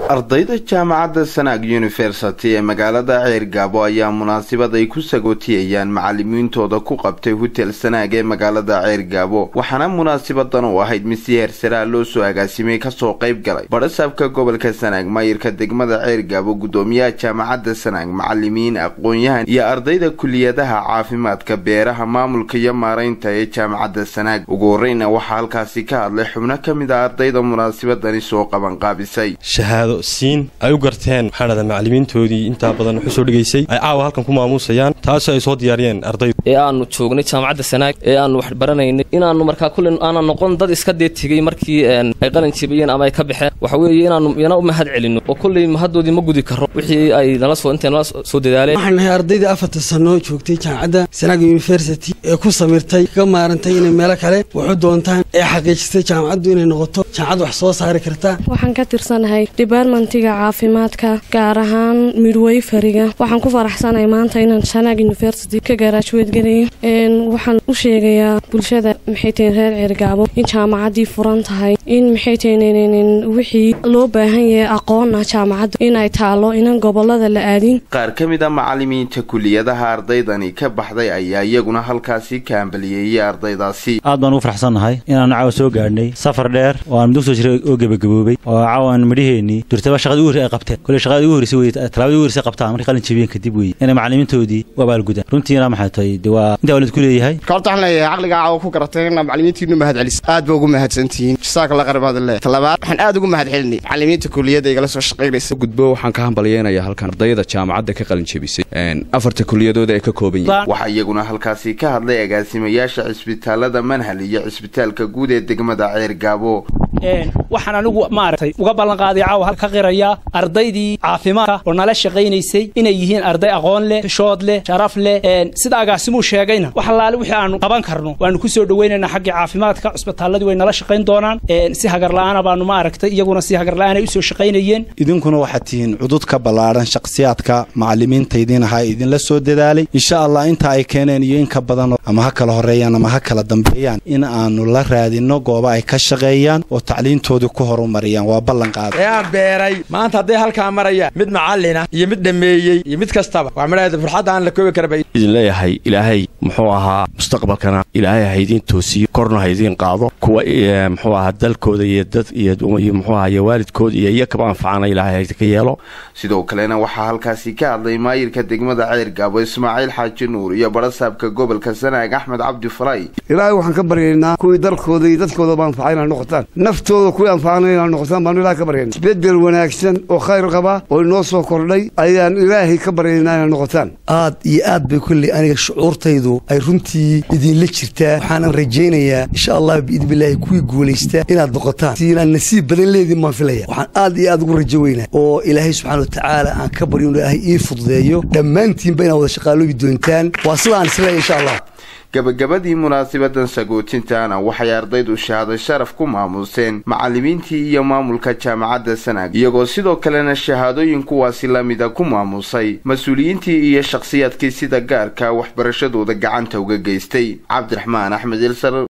ardayda jaamacadda sanaag yunifersity ee magaalada ceergaabo ayaa munaasabad ay ku sagootiyayaan macalimiintooda ku qabtay hotel sanaag ee magaalada ceergaabo waxaana munaasabadan u ahayd mid si heersaraa loo soo agaasimay kasoo qayb galay badhasaabka gobolka sanaag maayirka degmada ceergaabo guddoomiyaha jaamacadda sanaag macalimiin aqoon-yahan iyo ardayda kuliyadaha caafimaadka beeraha maamulka iyo maaraynta ee jaamacadda sanaag ugu horreyna waxaa halkaasi ka hadlay xubno ka mid a ardayda munaasabadani soo qabanqaabisay shahaado siin ay u garteen maxaa dhahdaa macalimiintoodii intaa badan wax u soo dhigaysay ay caawa halkan ku maamuusayaan taasoo ay soo diyaariyeen ardaydu ee aanu joognay jaamacadda sanaag ee aanu wax baranaynay inaannu markaa kulle aanan noqon dad iska dee tegey markii ay qalin jibiyeen ama ay ka baxeen waxa weeye inaannu iyana u mahad celinno oo kulley mahaddoodii ma gudi karo wixii ay nala soo intay nala soo dadaaleen waxaan nahay ardaydii afarta sannoo joogtay jaamacadda sanaag university ee ku samirtay ka maarantay inay meelo kale waxu doontaan ee xaqiijistay jaamacaddu inay noqoto jaamacad wax soo saari karta waxaan ka tirsanahay dibartmentiga caafimaadka gaar ahaan midwayfariga waxaan ku faraxsanahay maanta inaan sanaag university ka garaajuweed gelayo waxaan u sheegayaa bulshada maxay tahin reer ceergaabo in jaamacaddii furan tahay in maxay tahin wixii loo baahan yahay aqoona jaamacadda inay taalo inan gobolada la aadin qaar ka mid a macalimiinta kuliyadaha ardaydani ka baxday ayaa iyaguna halkaasi ka hambaliyeeyey ardaydaasi aad baan ugu faraxsannahay inaanu caawa soo gaadhnay safar dheer oo aan mudug soo jiray oo gebagaboobay oo caawan midhaheenii durtaba shaqada ugu horrey ay qabteen kolley shaqada ugu horreysay wey talaabada ugu horreysay qabtaan markay qalin jabiyeen kadib weeye inay macalimiintoodii u abaalgudaan runtiina maxay tahay de waa intaa walid ku leeyahay horta waxaan leeyahay caqliga caawa ku garatay inaa macalimiintiinu mahad celis aad ba ugu mahadsantihiin jasaaka la qarbaad le talabaad waxaan aad ugu mahad celinay macalimiinta kuliyadda igala soo shaqaynaysa gudbo waxaan ka hambalyeenayaa halkan ardayda jaamacadda ka qalin jabisay afarta kuliyadooda ay ka kooban yihiin waxaa iyaguna halkaasi ka hadlay agaasimayaasha cisbitaalada manhal iyo cisbitaalka guud ee degmada ceergaabo waxaan anigu maaragtay uga ballanqaaday caawa ka qirayaa ardaydii caafimaadka oo nala shaqaynaysay inay yihiin arday aqoon leh shood leh sharaf leh sida agaasimuu sheegayna wax allaale wixii aanu qaban karno waanu ku soo dhowaynaynaa xaggii caafimaadka cisbitaaladii way nala shaqayn doonaan si hagarla'aana baanu maaragtay iyaguna si hagarla'aan ay usoo shaqaynayeen idinkuna waxaad tihiin cudud ka ballaadhan shakhsiyaadka macalimiinta idiin ahaa idinla soo dadaalay insha allah inta ay keeneen iyo in ka badan ama ha kala horreeyaan ama ha kala dambeeyaan in aanu la raadinno gooba ay ka shaqeeyaan oo tacliintoodii ku horumariyaan waa ballanqaada ee aan beeray maanta hadday halkaa marayaan mid macallina iyo mid dhammeeyey iyo mid kastaba waa midhaheeda farxadda aan la koobi karaba idin leeyahay ilaahay muxuu ahaa mustaqbalkana ilaahay ha idiin toosiyo korna ha idiin qaado kuwa muxuu ahaa dalkooda iyo dad iyo muxuu ahaa iyo waalidkooda iyo iyo kaba anfacana ilaahay ha idinka yeelo sidoo kalena waxaa halkaasi ka hadlay maayirka degmada ceergaabo ismaaciil xaaji nuur iyo badhasaabka gobolka sanaag axmed cabdi falay ilaahay waxaan ka baryaynaa kuwii dalkooda iyo dadkooda ba anfacay inaa noqotaan naftooda kuwii anfacana inaa noqotaan baanu ilahay ka baryayna isbedel wanaagsan oo khayr qaba oo inoo soo kordhay ayaan ilaahay ka baryaynaa inaa noqotaan aad iyo aad bay kolley aniga shucuurtaydu ay runtii idinla jirtaa waxaanan rajaynayaa insha allah biidnillaahi kuwii guulaystaa inaad noqotaan si inaan nasiib badan leediin baan filaya waxaan aad iyo aad ugu rajo weynaa oo ilaahay subxana wa tacaala aan ka baryo inu ilaahay ii fududeeyo dhammaantiinba inaad wada shaqaaloobi doontaan waa sidaan isleeya insha allah gabagabadii munaasabadan sagootintaana waxay ardaydu shahaado sharaf ku maamuuseen macalimiintii iyo maamulka jaamacadda sanaag iyagoo sidoo kalena shahaadooyin kuwaasi lamida ku maamuusay mas-uuliyiintii iyo shakhsiyaadkii sida gaarka waxbarashadooda gacanta uga geystay cabdiraxmaan axmed ilsar